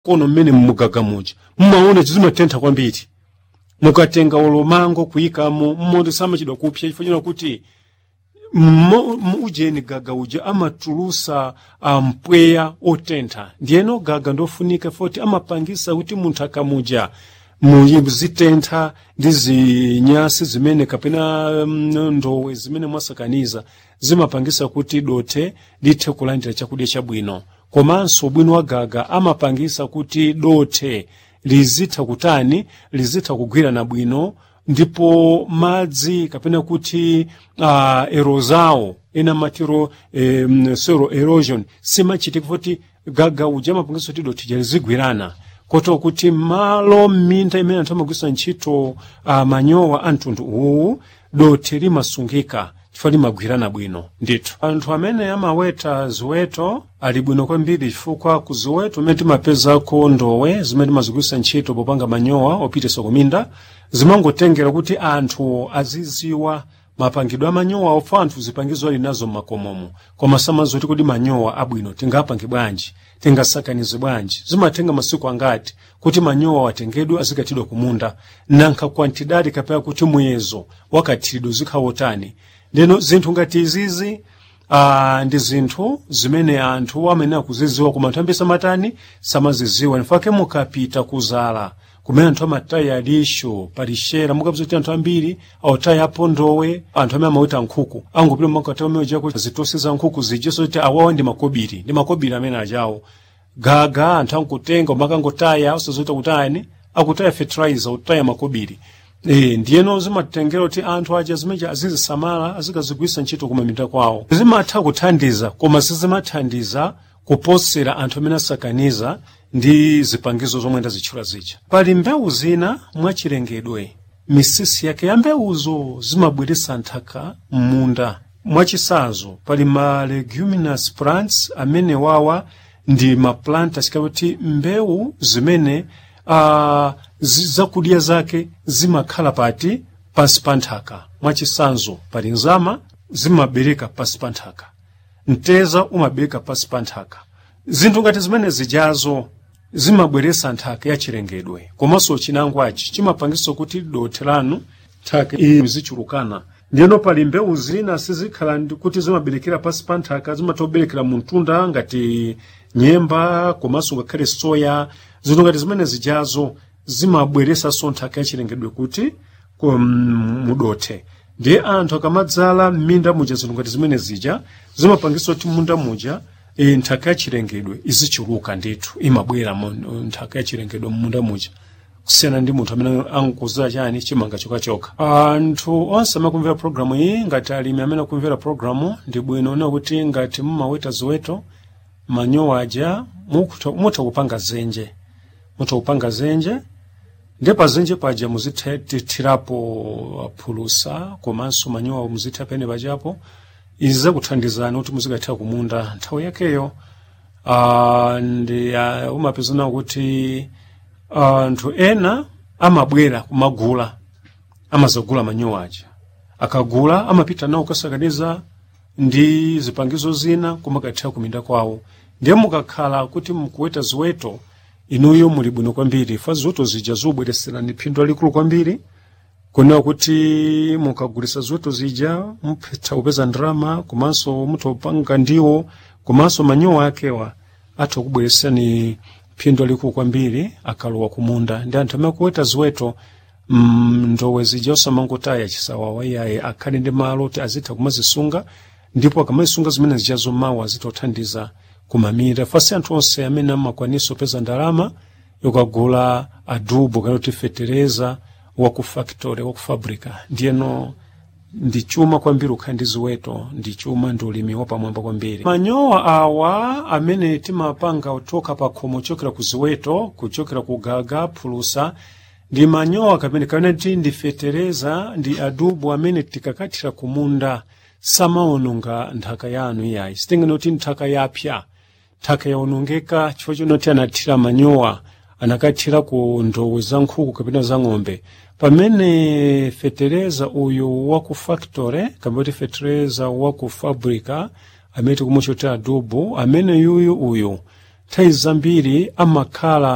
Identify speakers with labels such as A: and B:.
A: kono mmene mmugaga muja mmaona zimatentha kwambiri mukatenga olomango kuyikamo mmoti samachidwa kupsa chifukwa kuti mmo- mu- ujeni gaga uja amatulusa mpweya otentha ndiyeno gaga ndofunika foti amapangisa kuti munthu akamuja muzitentha ndi zinyasi zimene kapena mm, ndowe zimene mwasakaniza zimapangisa kuti dothi lithe kulandira chakudya chabwino komanso ubwino wa gaga amapangisa kuti dothi lizitha kutani lizitha kugwirana bwino ndipo madzi kapena kuti uh, erozawo ena matiro um, soil erosion simachitika kuti gaga uja amapangisa kuti dothi lizigwirana koto kuti malo m'minda imene anthu amagwisa ntchito uh, manyowa a mtundu uwu dothi limasungika chifukwa limagwirana bwino ndithu anthu amene amaweta ziweto ali bwino kwambiri chifukwa ku ziweto imene timapezako ndowe zimene timazigwisa ntchito popanga manyowa opitisa kuminda zimangotengera kuti anthu aziziwa mapangidwe amanyowa ofa anthu zipangizo ali nazo mmakomomo koma samazoti kuti manyowa abwino tingapange bwanji tingasakanize bwanji zimatenga masiku angati kuti manyowa watengedwe azikatidwa kumunda nankha kwantidadi kapena kuti muyezo wakathiridwe zikhawotani ndeno zinthu ngati izizi uh, ndi zinthu zimene anthu amene akuziziwa koma anthu ambiri samatani samaziziwa nifake mukapita kuzala kumene anthu amataya alisho palishera mukapeza kuti anthu ambiri autaya apo ndowe anthu amene amaweta nkhuku angopita makatao meojako zitosi za nkhuku zijeso kuti awawa ndi makobiri ndi makobiri amene ajawo gaga anthu ankutenga umakangotaya usazota kutayani akutaya fertilizer utaya makobiri e, ndiyeno zimatengera kuti anthu aja zimeja azizisamala azikazigwisa ntchito kumaminda kwawo zimatha kuthandiza koma sizimathandiza kuposera anthu amene asakaniza ndi zipangizo zomwe ndazitchula zija pali mbewu zina mwachilengedwe misisi yake ya mbewuzo zimabweretsa nthaka m'munda mwachisazo pali ma leguminous plants amene wawa ndi maplanta chikakuti mbewu zimene uh, zakudya zake zimakhala pati pansi pa nthaka mwachisanzo pali nzama zimabereka pansi pa nthaka mteza umabereka pansi pa nthaka zinthu ngati zimene zijazo zimabweretsa nthaka yachilengedwe komanso chinangwachi chimapangisa kuti dothi lanu nthaka iyi zichulukana ndiyeno pali mbewu zina sizikhala ndi kuti zimaberekera pansi pa nthaka zimatha kuberekera mu mtunda ngati nyemba komanso ngakhale soya zinthu ngati zimene zijazo zimabweretsanso nthaka yachilengedwe kuti mudothe ndiye anthu akamadzala m'minda muja zinthu ngati zimene zija zimapangisa kuti munda muja e, nthaka yachilengedwe izichuluka ndithu imabwera mu nthaka yachilengedwe munda muja kusiyana ndi munthu amene ankuza chani chimanga chokhachoka anthu onse amakumvera programu iyi ngati alimi amene akumvera programu ndi bwino ona kuti ngati mumaweta ziweto manyowa aja mutha kupanga zenje mutha kupanga zenje ndi pa zenje paja muzithirapo phulusa komanso manyowa muzitha pene pajapo izi zakuthandizani kuti muzikathira kumunda nthawi yakeyo uh, ndi uh, umapezana kuti anthu uh, ena amabwera kumagula amazagula manyowa aja akagula amapita nawo kasakaniza ndi zipangizo zina kumakathira kuminda kwawo ndiye mukakhala kuti mukuweta ziweto inuyo muli bwino kwambiri fa ziweto zija zobwereserani phindu lalikulu kwambiri kunewa kuti mukagulisa ziweto zija muphetha kupeza ndalama komanso mutopanga ndiwo komanso manyowa akewa atha kubweresani phindu lalikulu kwambiri akalowa kumunda ndi anthu amene akuweta ziweto mm, ndowe zija osamangotaya chisawawa iyaye akhale ndi malo kuti azitha kumazisunga ndipo akamazisunga zimene zijazo mawu azitha kuthandiza kumamira fasi anthu onse amene amakwanisa kupeza ndalama yokagula adubo kana kuti fetereza waku factory waku fabrica ndiyeno ndi chuma kwambiri ukhala ndi ziweto ndi chuma ndi ulimi wapamwamba kwambiri manyowa awa amene timapanga kuchoka pa khomo kuchokera ku ziweto kuchokera ku gaga phulusa ndi manyowa kamene kanati ndi fetereza ndi adubo amene tikakathira kumunda samaononga nthaka yanu iyayi sitingene kuti nthaka yapya nthaka yaonongeka chifukwa chonoti anathira manyowa anakathira ku ndowe za nkhuku kapena za ng'ombe pamene fetereza uyu waku factory kapena kuti fetereza waku fabrica amene tikumuchotera adubo amene yuyu uyu nthawi zambiri amakhala